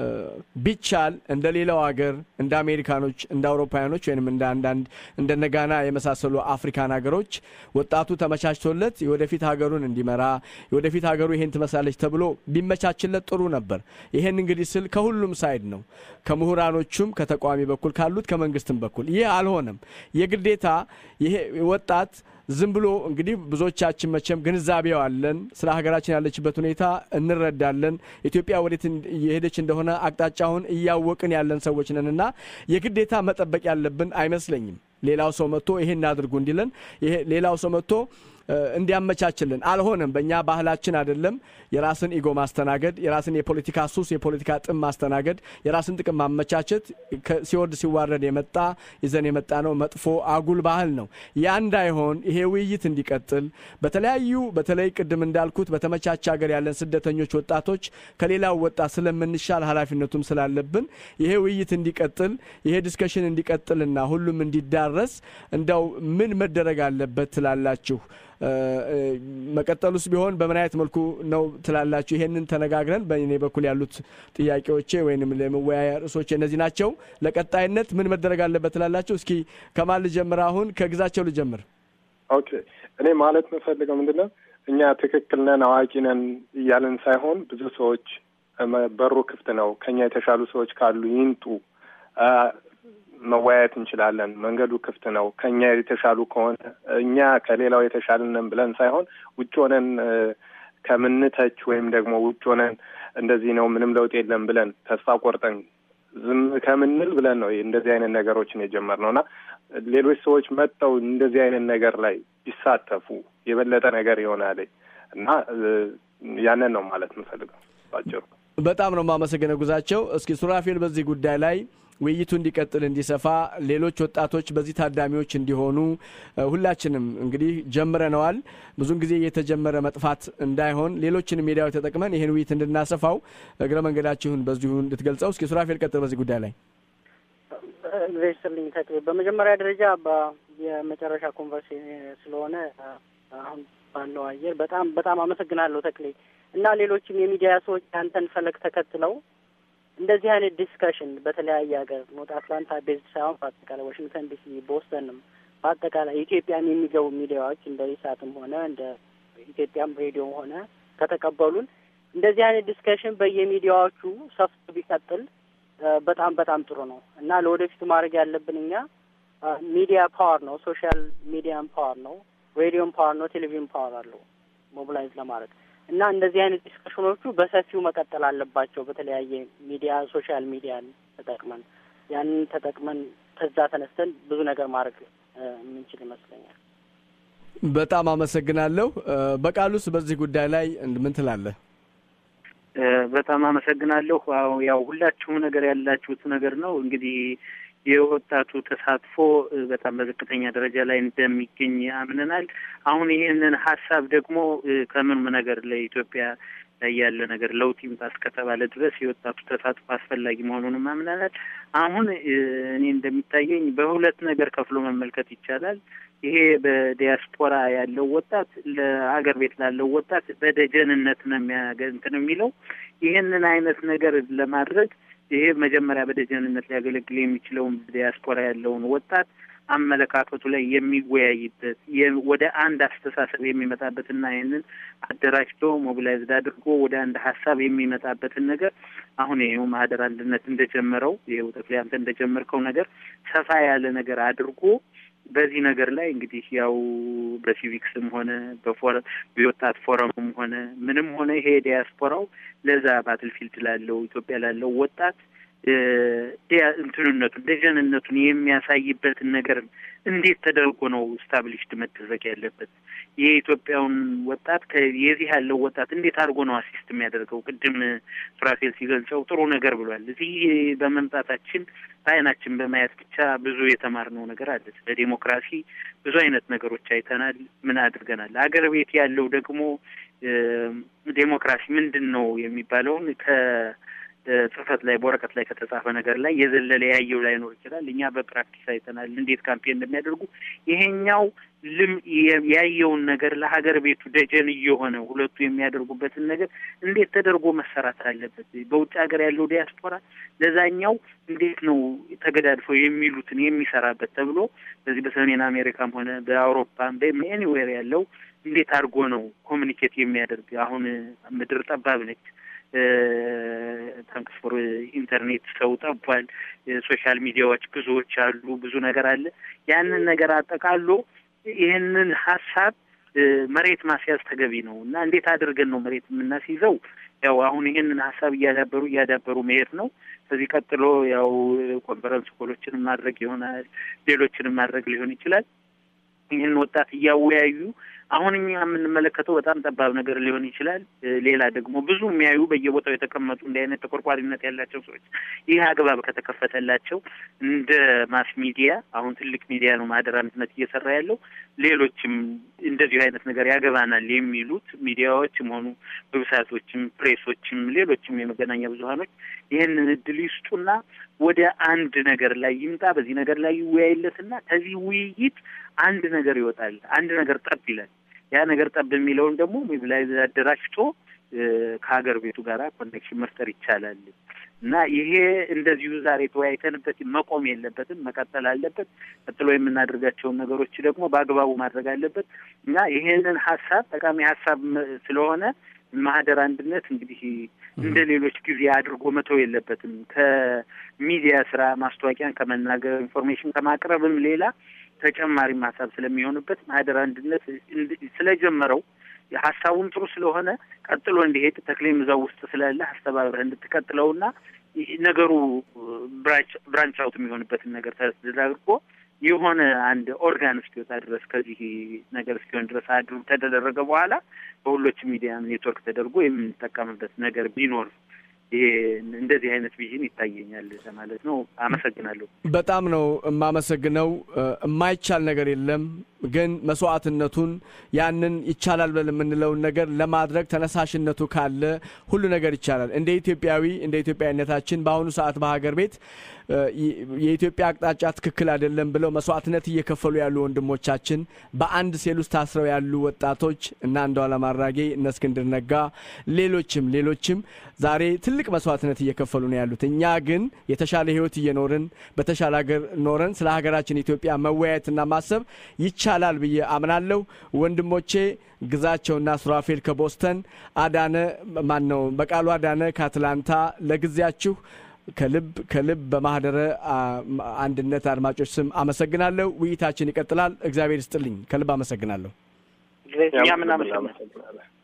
ቢቻል እንደ ሌላው ሀገር እንደ አሜሪካኖች፣ እንደ አውሮፓውያኖች ወይም እንደ አንዳንድ እንደነ ጋና የመሳሰሉ አፍሪካን ሀገሮች ወጣቱ ተመቻችቶለት የወደፊት ሀገሩን እንዲመራ የወደፊት ሀገሩ ይሄን ትመስላለች ተብሎ ቢመቻችለት ጥሩ ነበር። ይሄን እንግዲህ ስል ከሁሉም ሳይድ ነው፣ ከምሁራኖቹም፣ ከተቃዋሚ በኩል ካሉት፣ ከመንግስትም በኩል ይህ አልሆነም። የግዴታ ይሄ ወጣት ዝም ብሎ እንግዲህ ብዙዎቻችን መቼም ግንዛቤው አለን። ስለ ሀገራችን ያለችበት ሁኔታ እንረዳለን። ኢትዮጵያ ወዴት የሄደች እንደሆነ አቅጣጫውን እያወቅን ያለን ሰዎች ነን እና የግዴታ መጠበቅ ያለብን አይመስለኝም። ሌላው ሰው መጥቶ ይሄን አድርጉ እንዲለን ሌላው ሰው መጥቶ እንዲያመቻችልን አልሆነም። በእኛ ባህላችን አይደለም የራስን ኢጎ ማስተናገድ፣ የራስን የፖለቲካ ሱስ፣ የፖለቲካ ጥም ማስተናገድ፣ የራስን ጥቅም ማመቻቸት ሲወርድ ሲዋረድ የመጣ ይዘን የመጣ ነው መጥፎ አጉል ባህል ነው። ያ እንዳይሆን ይሄ ውይይት እንዲቀጥል በተለያዩ በተለይ ቅድም እንዳልኩት በተመቻቸ ሀገር ያለን ስደተኞች ወጣቶች ከሌላው ወጣት ስለምንሻል ኃላፊነቱም ስላለብን ይሄ ውይይት እንዲቀጥል ይሄ ዲስከሽን እንዲቀጥልና ሁሉም እንዲዳረስ እንዳው ምን መደረግ አለበት ትላላችሁ? መቀጠሉስ ቢሆን በምን አይነት መልኩ ነው ትላላችሁ? ይሄንን ተነጋግረን በእኔ በኩል ያሉት ጥያቄዎቼ ወይም ለመወያያ ርዕሶቼ እነዚህ ናቸው። ለቀጣይነት ምን መደረግ አለበት ትላላችሁ? እስኪ ከማን ልጀምር? አሁን ከግዛቸው ልጀምር። ኦኬ፣ እኔ ማለት የምፈልገው ምንድን ነው እኛ ትክክል ነን አዋቂ ነን እያለን ሳይሆን ብዙ ሰዎች በሩ ክፍት ነው፣ ከኛ የተሻሉ ሰዎች ካሉ ይምጡ መወያየት እንችላለን። መንገዱ ክፍት ነው። ከኛ የተሻሉ ከሆነ እኛ ከሌላው የተሻልነን ብለን ሳይሆን ውጭ ሆነን ከምንተች ወይም ደግሞ ውጭ ሆነን እንደዚህ ነው ምንም ለውጥ የለም ብለን ተስፋ ቆርጠን ዝም ከምንል ብለን ነው እንደዚህ አይነት ነገሮችን የጀመርነው እና ሌሎች ሰዎች መጥተው እንደዚህ አይነት ነገር ላይ ቢሳተፉ የበለጠ ነገር ይሆናል እና ያንን ነው ማለት የምፈልገው ባጭሩ። በጣም ነው የማመሰግነው ጉዛቸው። እስኪ ሱራፌል በዚህ ጉዳይ ላይ ውይይቱ እንዲቀጥል እንዲሰፋ፣ ሌሎች ወጣቶች በዚህ ታዳሚዎች እንዲሆኑ ሁላችንም እንግዲህ ጀምረነዋል። ብዙን ጊዜ የተጀመረ መጥፋት እንዳይሆን ሌሎችን ሚዲያዎች ተጠቅመን ይህን ውይይት እንድናሰፋው እግረ መንገዳችሁን በዚሁ እንድትገልጸው። እስኪ ሱራፌል ቀጥል በዚህ ጉዳይ ላይ። እግዚአብሔር ይስጥልኝ ተክሌ። በመጀመሪያ ደረጃ የመጨረሻ ኮንቨርሴሽን ስለሆነ አሁን ባለው አየር በጣም በጣም አመሰግናለሁ ተክሌ እና ሌሎችም የሚዲያ ሰዎች ያንተን ፈለግ ተከትለው እንደዚህ አይነት ዲስከሽን በተለያየ ሀገር ኖት አትላንታ ቤዝድ ሳይሆን በአጠቃላይ ዋሽንግተን ዲሲ፣ ቦስተንም በአጠቃላይ ኢትዮጵያም የሚገቡ ሚዲያዎች እንደ ኢሳትም ሆነ እንደ ኢትዮጵያም ሬዲዮም ሆነ ከተቀበሉን እንደዚህ አይነት ዲስከሽን በየሚዲያዎቹ ሰፍቶ ቢቀጥል በጣም በጣም ጥሩ ነው እና ለወደፊቱ ማድረግ ያለብን እኛ ሚዲያ ፓወር ነው፣ ሶሻል ሚዲያም ፓወር ነው፣ ሬዲዮም ፓወር ነው፣ ቴሌቪዥን ፓወር አለው ሞቢላይዝ ለማድረግ እና እንደዚህ አይነት ዲስከሽኖቹ በሰፊው መቀጠል አለባቸው። በተለያየ ሚዲያ ሶሻል ሚዲያን ተጠቅመን ያንን ተጠቅመን ከዛ ተነስተን ብዙ ነገር ማድረግ የምንችል ይመስለኛል። በጣም አመሰግናለሁ። በቃሉስ በዚህ ጉዳይ ላይ ምን ትላለህ? በጣም አመሰግናለሁ። ያው ሁላችሁም ነገር ያላችሁት ነገር ነው እንግዲህ የወጣቱ ተሳትፎ በጣም በዝቅተኛ ደረጃ ላይ እንደሚገኝ አምነናል። አሁን ይህንን ሀሳብ ደግሞ ከምንም ነገር ለኢትዮጵያ ላይ ያለ ነገር ለውጥ ይምጣ እስከተባለ ድረስ የወጣቱ ተሳትፎ አስፈላጊ መሆኑንም አምነናል። አሁን እኔ እንደሚታየኝ በሁለት ነገር ከፍሎ መመልከት ይቻላል። ይሄ በዲያስፖራ ያለው ወጣት ለሀገር ቤት ላለው ወጣት በደጀንነት ነው የሚያገንትን የሚለው ይህንን አይነት ነገር ለማድረግ ይሄ መጀመሪያ በደጀንነት ሊያገለግል የሚችለውን ዲያስፖራ ያለውን ወጣት አመለካከቱ ላይ የሚወያይበት ወደ አንድ አስተሳሰብ የሚመጣበትና ይህንን አደራጅቶ ሞቢላይዝድ አድርጎ ወደ አንድ ሀሳብ የሚመጣበትን ነገር አሁን ይሄው ማህደር አንድነት እንደጀመረው ይሄው ጠቅላይ አንተ እንደጀመርከው ነገር ሰፋ ያለ ነገር አድርጎ በዚህ ነገር ላይ እንግዲህ ያው በሲቪክስም ሆነ በፎረ የወጣት ፎረምም ሆነ ምንም ሆነ ይሄ ዲያስፖራው ለዛ ባትልፊልድ ላለው ኢትዮጵያ ላለው ወጣት እንትንነቱን ደጀንነቱን የሚያሳይበትን ነገር እንዴት ተደርጎ ነው ስታብሊሽድ መደረግ ያለበት? የኢትዮጵያውን ወጣት የዚህ ያለው ወጣት እንዴት አድርጎ ነው አሲስት የሚያደርገው? ቅድም ሱራፌል ሲገልጸው ጥሩ ነገር ብሏል። እዚህ በመምጣታችን በአይናችን በማየት ብቻ ብዙ የተማርነው ነገር አለ። ስለ ዴሞክራሲ ብዙ አይነት ነገሮች አይተናል። ምን አድርገናል። አገር ቤት ያለው ደግሞ ዴሞክራሲ ምንድን ነው የሚባለውን ከ ጽህፈት ላይ በወረቀት ላይ ከተጻፈ ነገር ላይ የዘለለ ያየው ላይኖር ይችላል። እኛ በፕራክቲስ አይተናል እንዴት ካምፔን እንደሚያደርጉ። ይሄኛው ልም ያየውን ነገር ለሀገር ቤቱ ደጀን እየሆነ ሁለቱ የሚያደርጉበትን ነገር እንዴት ተደርጎ መሰራት አለበት። በውጭ ሀገር ያለው ዲያስፖራ ለዛኛው እንዴት ነው ተገዳድፈው የሚሉትን የሚሰራበት ተብሎ በዚህ በሰሜን አሜሪካም ሆነ በአውሮፓም በኤኒዌር ያለው እንዴት አድርጎ ነው ኮሚኒኬት የሚያደርግ አሁን ምድር ጠባብ ነች። ታንክስ ፎር ኢንተርኔት ሰው ጠቧል። ሶሻል ሚዲያዎች ብዙዎች አሉ። ብዙ ነገር አለ። ያንን ነገር አጠቃሎ ይህንን ሀሳብ መሬት ማስያዝ ተገቢ ነው እና እንዴት አድርገን ነው መሬት የምናስይዘው? ያው አሁን ይህንን ሀሳብ እያዳበሩ እያዳበሩ መሄድ ነው። ከዚህ ቀጥሎ ያው ኮንፈረንስ ኮሎችንም ማድረግ ይሆናል፣ ሌሎችንም ማድረግ ሊሆን ይችላል። ይህን ወጣት እያወያዩ አሁን እኛ የምንመለከተው በጣም ጠባብ ነገር ሊሆን ይችላል። ሌላ ደግሞ ብዙ የሚያዩ በየቦታው የተቀመጡ እንዲህ አይነት ተቆርቋሪነት ያላቸው ሰዎች ይህ አግባብ ከተከፈተላቸው እንደ ማስ ሚዲያ አሁን ትልቅ ሚዲያ ነው ማህደር አንድነት እየሰራ ያለው ሌሎችም እንደዚሁ አይነት ነገር ያገባናል የሚሉት ሚዲያዎችም ሆኑ ዌብሳይቶችም፣ ፕሬሶችም፣ ሌሎችም የመገናኛ ብዙሀኖች ይህንን እድል ይስጡና ወደ አንድ ነገር ላይ ይምጣ። በዚህ ነገር ላይ ይወያይለትና ከዚህ ውይይት አንድ ነገር ይወጣል። አንድ ነገር ጠብ ይላል። ያ ነገር ጠብ የሚለውን ደግሞ ሞቢላይዝ አደራጅቶ ከሀገር ቤቱ ጋር ኮኔክሽን መፍጠር ይቻላል እና ይሄ እንደዚሁ ዛሬ ተወያይተንበት መቆም የለበትም፣ መቀጠል አለበት። ቀጥሎ የምናደርጋቸውን ነገሮች ደግሞ በአግባቡ ማድረግ አለበት እና ይሄንን ሀሳብ ጠቃሚ ሀሳብ ስለሆነ ማህደር አንድነት እንግዲህ እንደ ሌሎች ጊዜ አድርጎ መተው የለበትም። ከሚዲያ ስራ ማስታወቂያን ከመናገር ኢንፎርሜሽን ከማቅረብም ሌላ ተጨማሪም ሀሳብ ስለሚሆንበት ማህደር አንድነት ስለጀመረው ሀሳቡም ጥሩ ስለሆነ ቀጥሎ እንዲሄድ ተክሌም እዛው ውስጥ ስላለ አስተባብረህ እንድትቀጥለውና ነገሩ ብራንች አውት የሚሆንበትን ነገር ተደርጎ የሆነ አንድ ኦርጋን እስኪወጣ ድረስ ከዚህ ነገር እስኪሆን ድረስ አድሩ ተደረገ በኋላ በሁሎች ሚዲያ ኔትወርክ ተደርጎ የምንጠቀምበት ነገር ቢኖር ይሄ እንደዚህ አይነት ቪዥን ይታየኛል ማለት ነው። አመሰግናለሁ። በጣም ነው የማመሰግነው። የማይቻል ነገር የለም፣ ግን መስዋዕትነቱን ያንን ይቻላል ብለን የምንለውን ነገር ለማድረግ ተነሳሽነቱ ካለ ሁሉ ነገር ይቻላል። እንደ ኢትዮጵያዊ እንደ ኢትዮጵያዊነታችን በአሁኑ ሰዓት በሀገር ቤት የኢትዮጵያ አቅጣጫ ትክክል አይደለም ብለው መስዋዕትነት እየከፈሉ ያሉ ወንድሞቻችን በአንድ ሴል ውስጥ ታስረው ያሉ ወጣቶች እና አንዷለም አራጌ እነ እስክንድር ነጋ ሌሎችም ሌሎችም ዛሬ ትልቅ መስዋዕትነት እየከፈሉ ነው ያሉት። እኛ ግን የተሻለ ሕይወት እየኖርን በተሻለ ሀገር ኖረን ስለ ሀገራችን ኢትዮጵያ መወያየትና ማሰብ ይቻላል ብዬ አምናለሁ። ወንድሞቼ ግዛቸውና ሱራፌል ከቦስተን፣ አዳነ ማን ነው በቃሉ አዳነ ከአትላንታ ለጊዜያችሁ ከልብ ከልብ በማህደረ አንድነት አድማጮች ስም አመሰግናለሁ። ውይይታችን ይቀጥላል። እግዚአብሔር ይስጥልኝ። ከልብ አመሰግናለሁ። እኛም እናመሰግናለን።